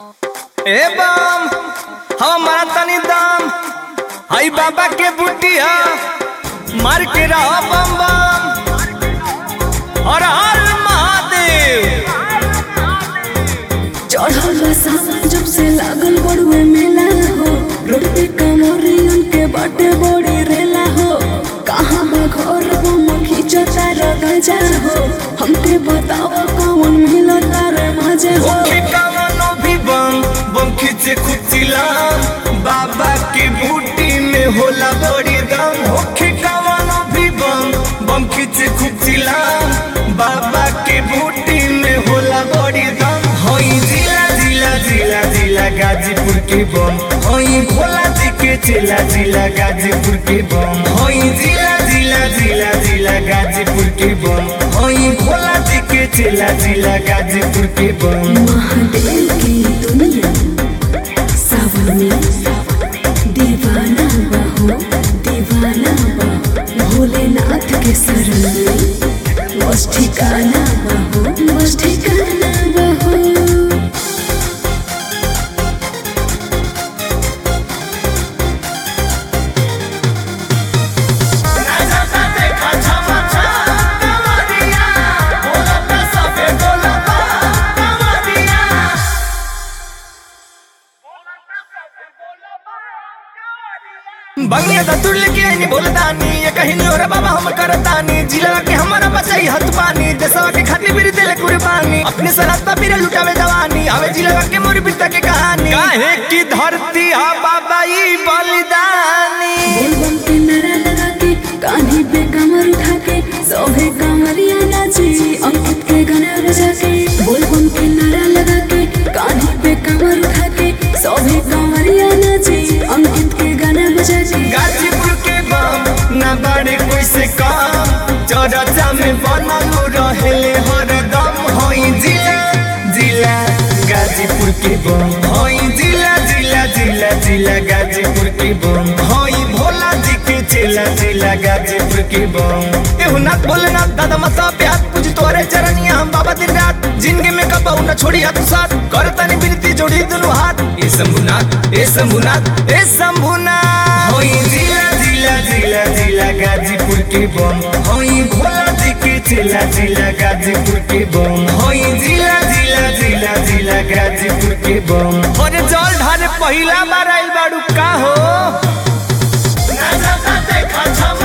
ए बम हमारा तनी दाम हई बाबा के बुटिया मार के रहा बम बम और हर महादेव चढ़ल बा सावन जब से लागल बड़ुए मेला हो रोड पे कमरियन के बाटे बड़ी रेला हो कहाँ बा घर वो मखी चता गजा हो हमके बताओ कौन मिलता रे मजे हो ओके कवनो भी बम बम खींचे खुचिलाम बाबा के बूटी में होला बड़ी दम ओके कवनो भी बम बम खींचे खुचिलाम बाबा के बूटी में होला बड़ी दम होई जिला जिला जिला जिला गाजीपुर के बम होई भोला जी के जिला जिला गाजीपुर के बम होई जिला जिला जिला जिला गाजीपुर के बम होई भोला जी के जिला जिला गाजीपुर के बम महादेव की दुनिया सावन में दीवाना बहो दीवाना बा भोलेनाथ के शरण में बस ठिकाना बहो बस ठिकाना बहो बंगले दा तुड़ के नहीं बोलतानी ये कहीं नहीं हो रे बाबा हम करतानी जिला के हमारा बचाई हथ पानी देशवा के खातिर भी दिल कुर्बानी अपने सराता फिर लुटावे जवानी हवे जिला के मोर पिता के कहानी काहे की धरती हा बाबा ई बलिदानी बोलबम के नारा लगा के कान्ही पे कमर उठा के सोहे कमरिया नाची अंकित के गाना बजा के बोलबम के नारा लगा के कान्ही पे कमर उठा के सोहे कमरिया नाची अंकित के गाना बजा के गाजीपुर के बम ना बड़े कोई से काम चरचा में बनल रहेले हरदम होई जिला जिला गाजीपुर के बम होई जिला जिला जिला जिला गाजीपुर के बम होई भोला जी के चेला जिला गाजीपुर के बम एहु नाथ भोलेनाथ दादा मसा प्यार पूज तोरे चरनिया हम बाबा दिन रात जिंदगी में कबाऊ न छोड़ी हाथ साथ कर तनी बिनती जोड़ी दुनु हाथ ए शंभुनाथ ए शंभुनाथ ए शंभुनाथ होई जिला जिला जिला जिला गाजीपुर के बम होई भोला जी के चेला जिला गाजीपुर के बम होई जिला जिला जिला जिला गाजीपुर के बम और जल ढारे पहिला बार आइल बाड़ू का हो ना जाता देखा छम